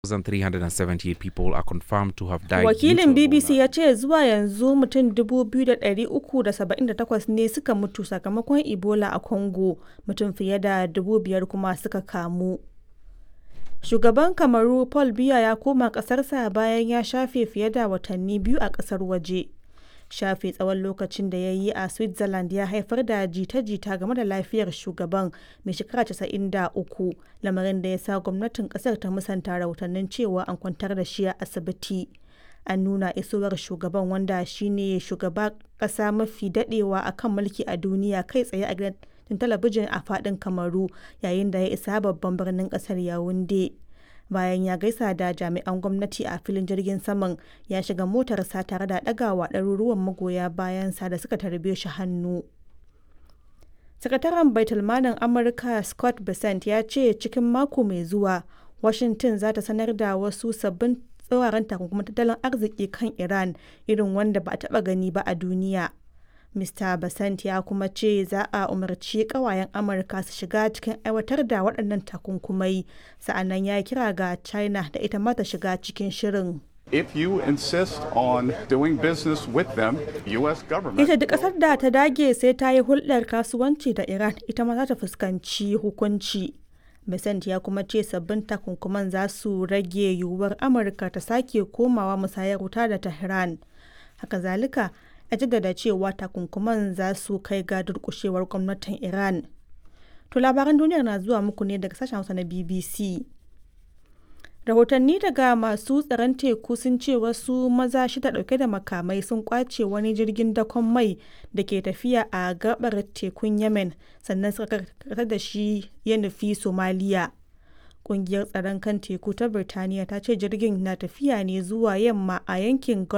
1,378 people are confirmed to have died. due Wakilin to BBC Ebola. ya ce zuwa yanzu mutum 2,378 ne suka mutu sakamakon Ebola a Congo, mutum fiye da 5,000 kuma suka kamu. Shugaban Kamaru Paul Biya ya koma ƙasarsa bayan ya shafe fiye da watanni biyu a ƙasar waje. Shafe tsawon lokacin da ya yi a Switzerland ya haifar da jita-jita game da lafiyar shugaban mai shekara 93, lamarin da ya sa gwamnatin ƙasar ta musanta rahotannin cewa an kwantar da shi a asibiti. An nuna isowar shugaban wanda shine shugaba ƙasa mafi daɗewa a kan mulki a duniya kai tsaye a gidan talabijin a faɗin Kamaru yayin da ya isa babban birnin ƙasar Yaounde. Bayan ya gaisa da jami'an gwamnati a filin jirgin saman ya shiga motarsa tare da ɗagawa ɗaruruwan magoya bayansa da suka tarbe shi hannu. Sakataren Baitulmalin Amurka Scott Bessent ya ce cikin mako mai zuwa Washington za ta sanar da wasu sabbin tsauraran takunkumin tattalin arziki kan Iran irin wanda ba a taɓa gani ba a duniya. Mr. Basant ya kuma ce za a umarci kawayen Amurka su shiga cikin aiwatar da waɗannan takunkumai, sa'annan ya kira ga China da ita ma ta shiga cikin shirin. If you insist on doing business with them, U.S. government. Ita duk ƙasar da ta dage sai ta yi hulɗar kasuwanci da Iran ita ma za ta fuskanci hukunci. Besant ya kuma ce sabbin takunkuman za su rage yiwuwar Amurka ta sake komawa musayar wuta da Tehran. Haka zalika, ya jaddada cewa takunkuman za su kai ga durƙushewar gwamnatin Iran. To labaran duniyar na zuwa muku ne daga sashen Hausa na BBC. Rahotanni daga masu tsaron teku sun ce wasu maza shida dauke da makamai sun kwace wani jirgin dakon mai da ke tafiya a gabar tekun Yemen sannan suka karkatar da shi ya nufi Somaliya. Kungiyar tsaron kan teku ta Birtaniya ta ce jirgin na tafiya ne zuwa yamma a yankin Gulf